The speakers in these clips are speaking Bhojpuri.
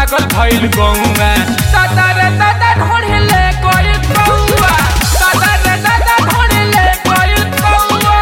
पागल भइल गौआ दादा रे दादा ढोढ़ले गइल गौआ दादा रे दादा ढोढ़ले गइल गौआ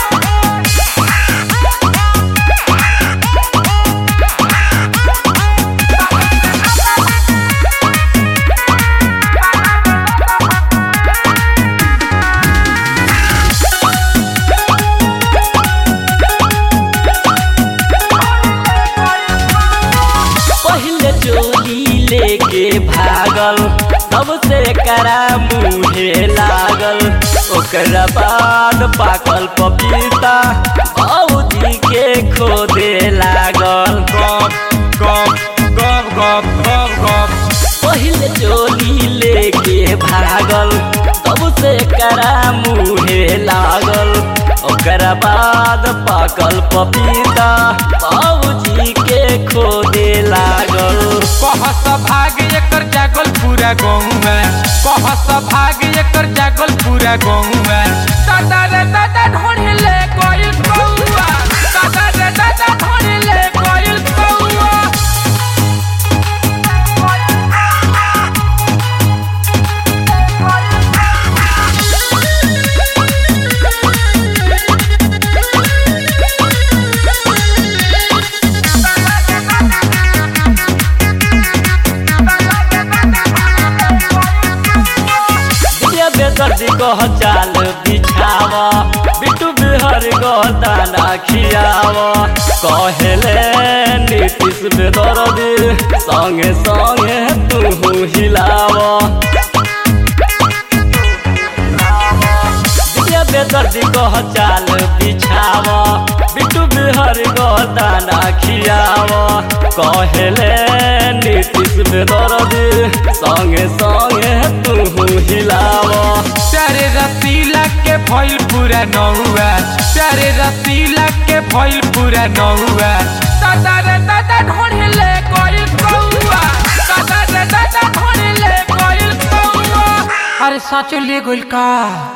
पहले चोली लेके भागल तब से करा मुहे लागल ओकरा बाद पाकल पपीता औजी के खोदे लागल गप गप गप गप गप गप पहले चोली लेके भागल तब से करा मुहे लागल ओकरा बाद पाकल पपीता बाबूजी के खोदे लागल कहस भाग एकर जागल पूरा गौआ कहस भाग एकर जागल पूरा गौआ दादा रे दादा ढोढ़ले गइल गौआ दादा रे दादा ढोढ़ले गइल गौआ ये बेदर्दी कह चाल बिछावा बिट्टू बिहर गो दाना खियावा कहेले नीतीश बेदर्दी संगे संगे तू हिलावा ये बेदर्दी कह चाल बिछावा बिट्टू बिहर गो दाना खियावा कहेले नीतीश बेदर्दी संगे संगे तू हिलावा प्यारे रसीला के भइल पूरा नहुआ प्यारे रसीला के भइल पूरा नहुआ दादा रे दादा ढोढ़ले गइल गौआ दादा रे दादा ढोढ़ले गइल गौआ अरे सच ले गइल का